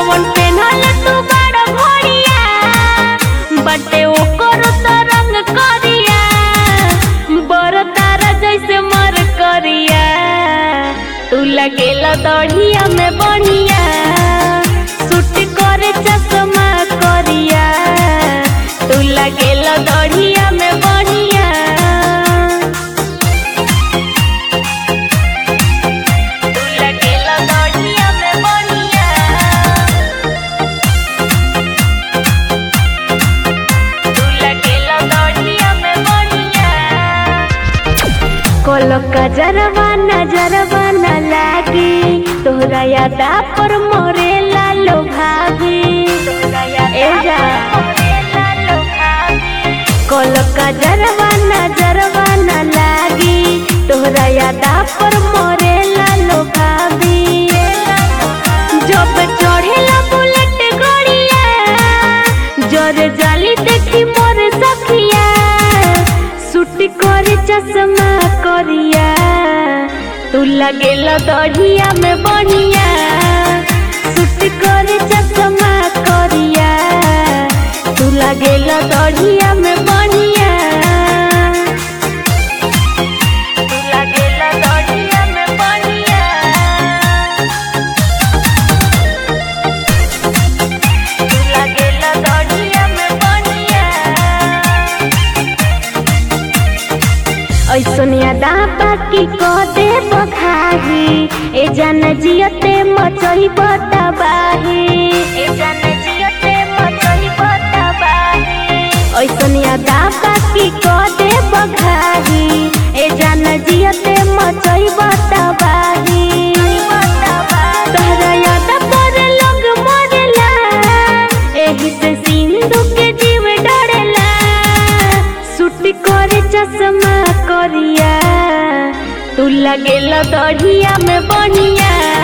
जवन पेनहल तू बड़ घोड़िया बटे ओकर तो रंग करिया बर तारा जैसे मर करिया तू लगेला दढ़िया में बढ़िया सूट करे चश्मा करिया तू लगेला दढ़िया में बढ़िया तू लगेला दढ़िया में बढ़िया तू लगेला दढ़िया में बढ़िया कोलो का जरवा नजरवा न लागी तोहरा यादा पर मोरे लालो भागी ए जा कोलो का जरवा नजरवा न लागी तोहरा यादा पर मोरे लालो भागी जब चढ़ेला बुलेट गड़िया जोर जाली देखी मोर सखिया सूट करे चश्मा करिया तू लगेला दढ़िया में बढ़िया सूट करे चश्मा करिया तू लगेला दढ़िया में बढ़िया तू लगेला दढ़िया में बढ़िया तू लगेला दढ़िया में बढ़िया ऐसन यादा बाकी क दे बखाही ए जान जियते मचई बताबाही ए जान जियते मचई बताबाही ऐसन यादा बाकी क दे बखाही ए जान जियते मचई बताबाही तहरा यादा पर लोग मरेला एही से सिंधु के जीव डरेला सूट करे चश्मा करिया तू लगेला दढ़िया में बढ़िया